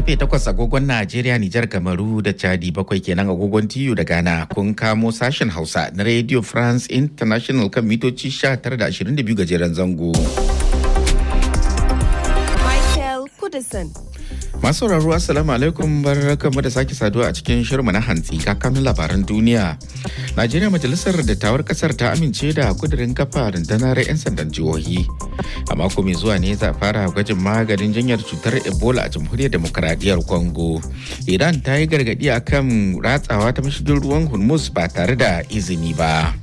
karfe 8 agogon Najeriya, Nijar, Kamaru da Chadi bakwai kenan agogon TU da Ghana kun kamo sashen Hausa na Radio France International kan mitoci 19.22 gajeren zango. Michael Kudison. Masu sauraro Assalamu alaikum barkamu da sake saduwa a cikin shirma na hantsi kakanin labaran duniya. Najeriya majalisar dattawar kasar ta amince da kudirin kafa rundunar 'yan sandan jihohi. A mako mai zuwa ne za a fara gwajin maganin jinyar cutar Ebola a jamhuriyar demokaradiyyar Congo. Iran ta yi gargadi akan ratsawa ta mashigin ruwan Hormuz ba tare da izini ba.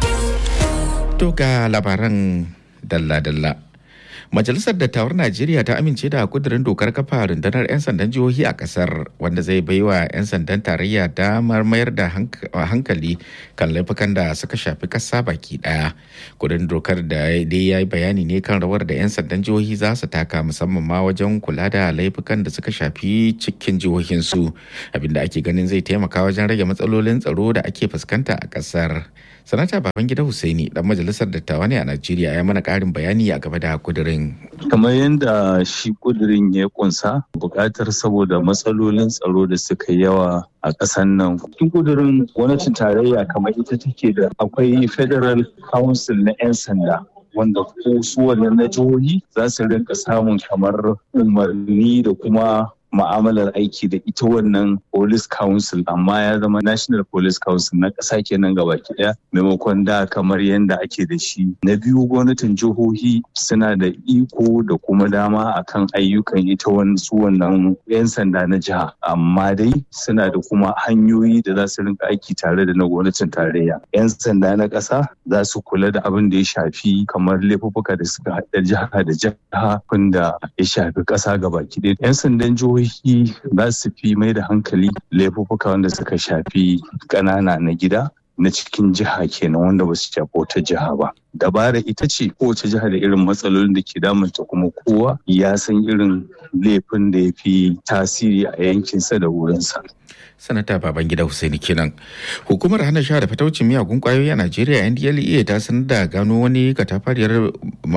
To ga labaran dalla-dalla. Majalisar Dattawar Najeriya ta amince da kudirin dokar kafa rundunar 'yan sandan jihohi a kasar wanda zai baiwa 'yan sandan tarayya damar mayar da hankali kan laifukan da suka shafi kasa baki daya. Kudin dokar da dai ya yi bayani ne kan rawar da 'yan sandan jihohi za su taka musamman ma wajen kula da laifukan da suka shafi cikin jihohinsu abinda ake ganin zai taimaka wajen rage matsalolin tsaro da ake fuskanta a kasar. sanata babangida Hussaini dan majalisar dattawa ne a Najeriya ya mana karin bayani a game da kudirin. Kamar yadda shi kudirin ya kunsa bukatar saboda matsalolin tsaro da suka yawa a ƙasar nan. Cikin kudirin gwamnatin tarayya kamar ita take da akwai Federal Council na 'yan sanda. wanda ko su wannan na jihohi za su rinka samun kamar umarni da kuma ma'amalar aiki da ita wannan police council amma ya zama national police council na ƙasa kenan gaba ɗaya maimakon da kamar yadda ake da shi na biyu gwamnatin jihohi suna da iko da kuma dama akan ayyukan ita su wannan 'yan sanda na jiha amma dai suna da kuma hanyoyi da za su rinka aiki tare da na gwamnatin tarayya 'yan sanda na ƙasa za su kula da abin da ya shafi kamar laifuffuka da suka haɗa jiha da jiha da ya shafi ƙasa gaba ɗaya 'yan sandan jihohi jihohi za su fi mai da hankali laifuffuka wanda suka shafi ƙanana na gida na cikin jiha kenan wanda ba su shafi wata jiha ba dabara ita ce kowace jiha da irin matsalolin da ke damunta kuma kowa ya san irin laifin da ya fi tasiri a yankinsa da wurinsa sanata babangida Hussaini kenan hukumar hana sha da fataucin miyagun kwayoyi a najeriya ndlea ta sanar da gano wani katafariyar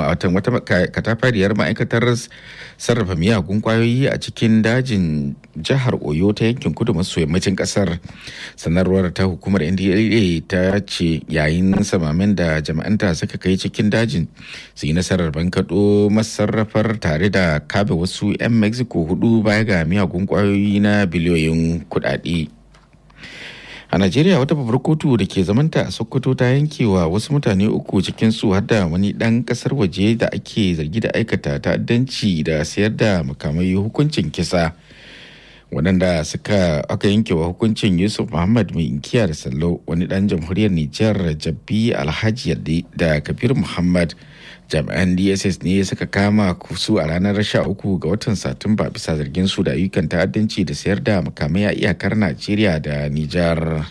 ma'aikatar sarrafa miyagun kwayoyi a cikin dajin jihar oyo ta yankin kudu maso yammacin kasar sanarwar ta hukumar ndlea ta ce yayin samamin da jama'anta suka kai cikin dajin su yi nasarar bankaɗo masarrafar tare da kabe wasu 'yan mexico hudu baya ga miyagun kwayoyi na biliyoyin kudade a najeriya wata babbar kotu da ke zamanta a sokoto ta yankewa wasu mutane uku cikin su har da wani dan kasar waje da ake zargi da aikata ta'addanci da sayar da makamai hukuncin kisa waɗanda suka aka yankewa hukuncin yusuf muhammad mai inkiya da sallo wani dan jamhuriyar nijar jabbi alhaji yadda da kabir muhammad jami'an dss ne suka kama su a ranar 13 ga watan satumba bisa zargin su da ayyukan ta'addanci da sayar da makamai a iyakar najeriya da nijar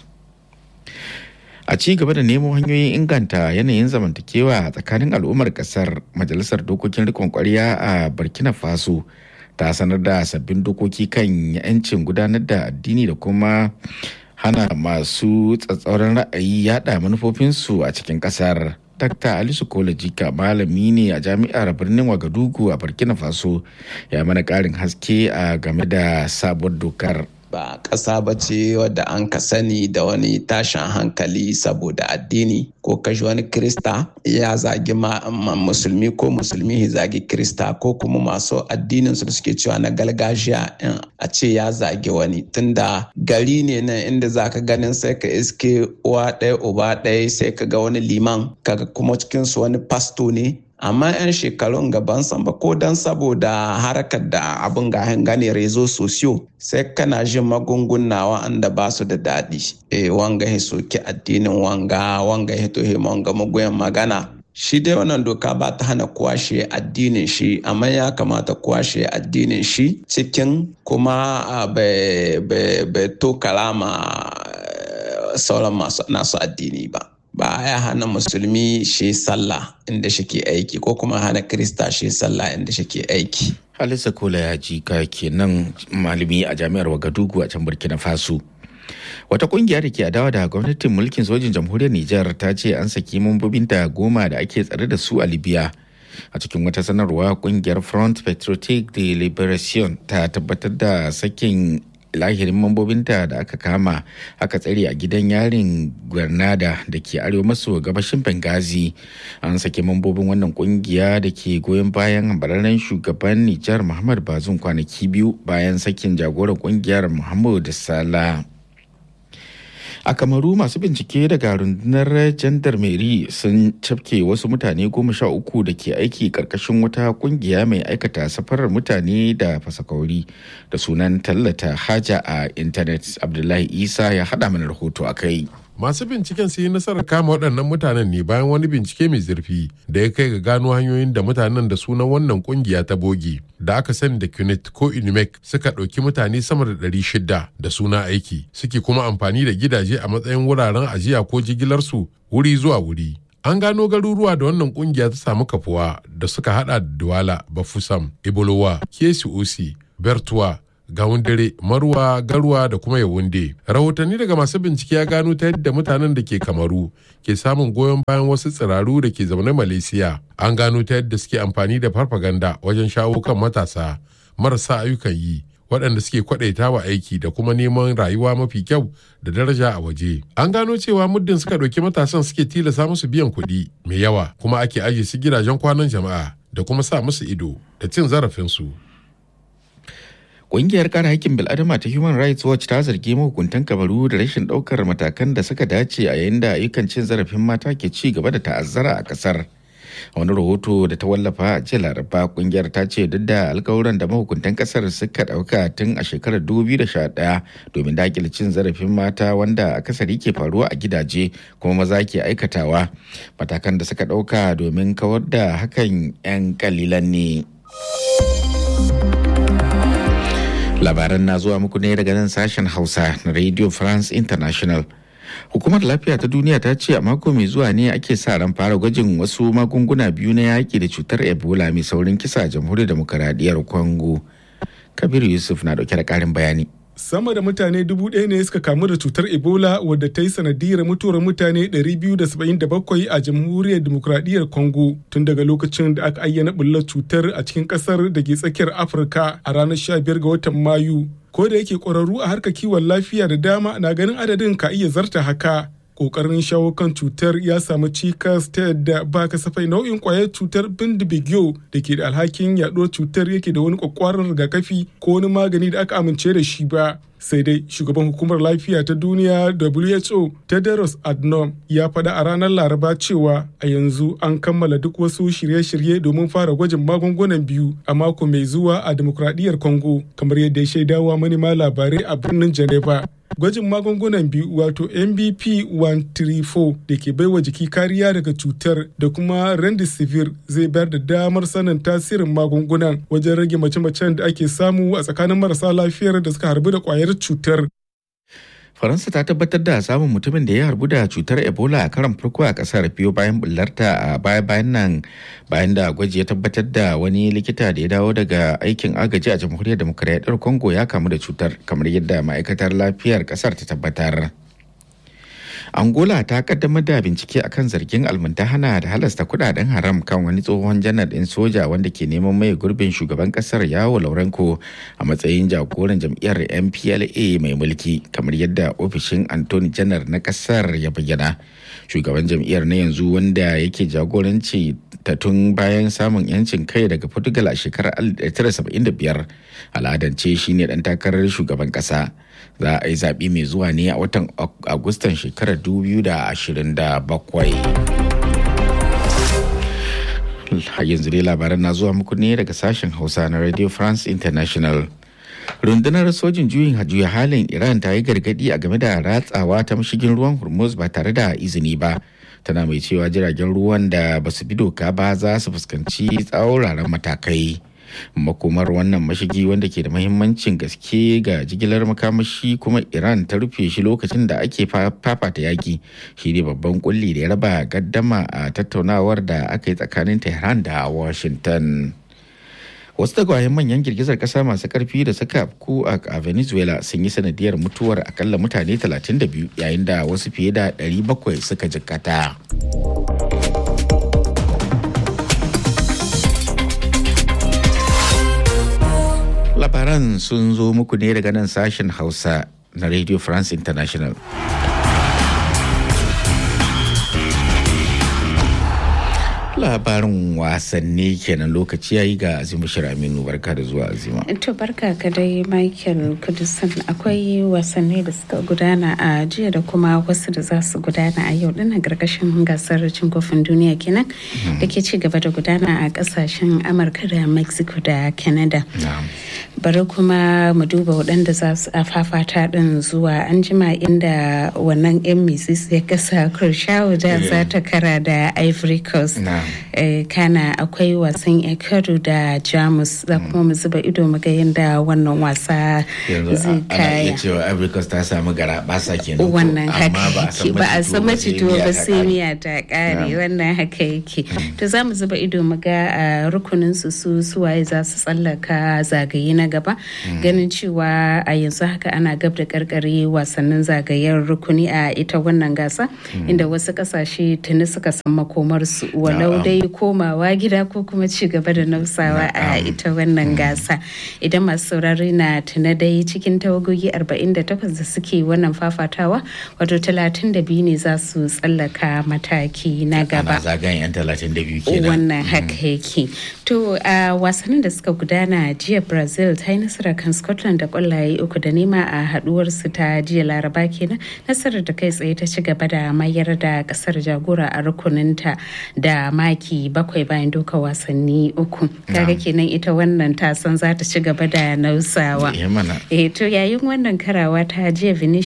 a ci gaba da nemo hanyoyin inganta yanayin zamantakewa a tsakanin al'ummar kasar majalisar dokokin rikon kwarya a burkina faso ta sanar da sabbin dokoki kan 'yancin gudanar da addini da kuma hana masu tsatsauran ra'ayi yada manufofinsu a cikin kasar Dr. Alisu Kolajika malami ne a jami'ar birnin Wagadugu a Burkina Faso ya mana ƙarin haske a game da sabuwar dokar. ba ƙasa ba ce wadda an ka sani da wani tashin hankali saboda addini ko kashi wani krista ya zagi musulmi ko musulmi ya zagi krista ko kuma masu addinin su da suke cewa na gargajiya a ce ya zagi wani tunda gari ne nan inda za ka ganin sai ka iske uwa ɗaya uba ɗaya sai ka ga wani liman kaga kuma cikinsu wani pasto ne amma 'yan shekarun gaban samba ko don saboda harkar da abin ga gane rezo sosiyo sai kana jin magunguna wa'anda ba su da daɗi e wanga ya soki addinin wanga wanga ya tohe wanga magoyan magana shi dai wannan doka ba ta hana kwashe addinin shi amma ya kamata kwashe addinin shi cikin kuma bai to kalama sauran masu nasu addini ba ba ya hana musulmi shi sallah inda shike aiki ko kuma hana krista shi sallah inda shike aiki halisa kola ya ji ka kenan malami a jami'ar wagadugu a can burkina faso wata kungiya da ke adawa da gwamnatin mulkin sojin jamhuriyar nijar ta ce an saki mambobinta goma da ake tsare da su a libya a cikin wata sanarwa kungiyar front patriotic de liberation ta tabbatar da sakin lahirin mambobinta da aka kama aka tsare a gidan yarin granada da ke arewa maso gabashin benghazi an sake mambobin wannan kungiya da ke goyon bayan hambararren shugaban nijar muhammad bazum kwanaki biyu bayan sakin jagoran kungiyar muhammadu sala a kamaru masu bincike daga rundunar jandarmeri sun cafke wasu mutane goma sha uku da ke aiki karkashin wata kungiya mai aikata safarar mutane da fasakauri da sunan tallata haja a intanet abdullahi isa ya haɗa mana rahoto a kai masu binciken su yi nasarar kama waɗannan mutanen ne bayan wani bincike mai zurfi da ya kai ga gano hanyoyin da mutanen da sunan wannan kungiya ta bogi da aka sani da cunit ko unimek suka ɗauki mutane sama da ɗari shida da suna aiki suke kuma amfani da gidaje a matsayin wuraren ajiya ko jigilarsu wuri zuwa wuri an gano garuruwa da wannan kungiya ta samu kafuwa da suka hada da duwala bafusam ibolowa kesi osi bertuwa gawun dare marwa garwa da kuma yawunde rahotanni daga masu bincike ya gano ta yadda mutanen da ke kamaru ke samun goyon bayan wasu tsiraru da ke zaune malaysia an gano ta yadda suke amfani da farfaganda wajen shawo kan matasa marasa ayyukan yi waɗanda suke kwaɗaita wa aiki da kuma neman rayuwa mafi kyau da daraja a waje an gano cewa muddin suka ɗauki matasan suke tilasa musu biyan kuɗi mai yawa kuma ake ajiye su gidajen kwanan jama'a da kuma sa musu ido da cin zarafinsu Ƙungiyar kare haƙƙin bil'adama ta Human Rights Watch ta zargi mahukuntan kabaru da rashin ɗaukar matakan da suka dace a yayin da ayyukan cin zarafin mata ke ci gaba da ta'azzara a ƙasar. wani rahoto da ta wallafa a jiya laraba kungiyar ta ce duk da alkawuran da mahukuntan kasar suka dauka tun a shekarar 2011 domin dakile cin zarafin mata wanda akasari ke faruwa a gidaje kuma maza ke aikatawa matakan da suka dauka domin kawar da hakan 'yan kalilan ne labaran na zuwa muku ne daga nan sashen hausa na radio france international hukumar lafiya ta duniya ta ce a mako mai zuwa ne ake sa ran fara gwajin wasu magunguna biyu na yaƙi da cutar ebola mai saurin kisa a jamhuriyar demokaradiyyar congo kabiru yusuf na dauke da ƙarin bayani sama da mutane dubu ɗaya ne suka kamu da cutar ebola wadda ta yi sanadiyar mutuwar mutane 277 a jamhuriyar demokuraɗiyyar congo tun daga lokacin da aka ayyana bullar cutar a cikin ƙasar da ke tsakiyar afirka a ranar 15 ga watan mayu ko da yake ƙwararru a harkar kiwon lafiya da dama na ganin adadin ka iya zarta haka kokarin shawo kan cutar ya samu cikas ta yadda ba kasafai nau'in kwayar cutar bindibigiyo da ke da alhakin yaɗuwar cutar yake da wani kwakwaran rigakafi ko wani magani da aka amince da shi ba sai dai shugaban hukumar lafiya ta duniya who tedros adnom ya faɗa a ranar laraba cewa a yanzu an kammala duk wasu shirye-shirye domin fara gwajin magungunan biyu a mako mai zuwa a demokradiyyar congo kamar yadda ya shaidawa manema labarai a birnin geneva gwajin magungunan biyu wato mbp 134 da ke baiwa jiki kariya daga cutar da kuma rendisivir zai bayar da damar sanin tasirin magungunan wajen rage mace-macen da ake samu a tsakanin marasa lafiyar da suka harbu da kwayar cutar faransa ta tabbatar da samun mutumin da ya harbu da cutar ebola a karan farko a kasar biyo bayan bullarta a baya bayan nan bayan da gwaji ya tabbatar da wani likita da ya dawo daga aikin agaji a jamhuriyar demokuraɗiyar congo ya kamu da cutar kamar yadda ma'aikatar lafiyar kasar ta tabbatar angola ta kaddamar da bincike akan zargin almuntahana da halasta kudaden haram kan wani tsohon janar din soja wanda ke neman mai gurbin shugaban kasar yawo laurenko a matsayin jagoran jam'iyyar mpla mai mulki kamar yadda ofishin antony janar na kasar ya bayyana shugaban jam'iyyar na yanzu wanda yake jagoranci ta tun bayan samun yancin kai daga portugal a shekarar 1975 al'adance shine dan takarar shugaban kasa za a yi zaɓe mai zuwa ne a watan agustan shekarar 2027 yanzu dai labaran na zuwa muku ne daga sashen hausa na radio france international rundunar sojin juyin juya halin iran ta yi gargadi a game da ratsawa ta mashigin ruwan hormuz ba tare da izini ba tana mai cewa jiragen ruwan da ba su bi doka ba za su fuskanci tsauraran matakai makomar wannan mashigi wanda ke da mahimmancin gaske ga jigilar makamashi kuma iran ta rufe shi lokacin da ake fafata yaki shi ne babban kulli da ya raba gaddama a tattaunawar da aka yi tsakanin tehran da washington wasu tagwayen manyan girgizar kasa masu karfi da suka afku a venezuela sun yi sanadiyar mutuwar akalla mutane 32 yayin da wasu fiye da 700 suka jikkata. labaran sun zo muku ne daga nan sashen hausa na radio france international labarin wasanni kenan lokaci yayi ga azima aminu barka da zuwa azima to barka ka dai michael kudusan akwai wasanni da suka gudana a jiya da kuma wasu da za su gudana a yau dinnan gargashin gasar cin kofin duniya kenan da ke ci gaba da gudana a kasashen amurka da mexico da canada bari kuma mu duba waɗanda za su fafata ɗin zuwa an jima inda wannan yan misis ya kasa kurshawu da za ta kara da ivory coast kana akwai wasan ecuador da jamus za kuma mu zuba ido mu ga yadda wannan wasa zai kaya cewa ivory coast ta samu gara basa kenan wannan haka yake ba a san macito ba sai miya ta kare wannan haka yake to za mu zuba ido mu ga rukunin su su suwaye za su tsallaka zagaye na gaba ganin cewa a yanzu haka ana gab da karkare wasannin zagayen rukuni a ita wannan gasa inda wasu kasashe tuni suka san makomarsu walau dai komawa gida ko kuma ci gaba da nausawa a ita wannan gasa idan masu saurari na tuna dai cikin tawagogi 48 da suke wannan fafatawa wato 32 ne za su tsallaka mataki na gaba zagayen 32 kenan wannan haka yake to a wasannin da suka gudana jiya brazil ta yi nasara kan scotland da kwallaye uku da nema a haduwar su ta jiya laraba kenan nasarar da kai tsaye ta ci gaba da mayar da kasar jagora a rukuninta da maki bakwai bayan doka wasanni uku kaga kenan ita wannan ta san za ta ci gaba da nausawa eh to yayin wannan karawa ta jiya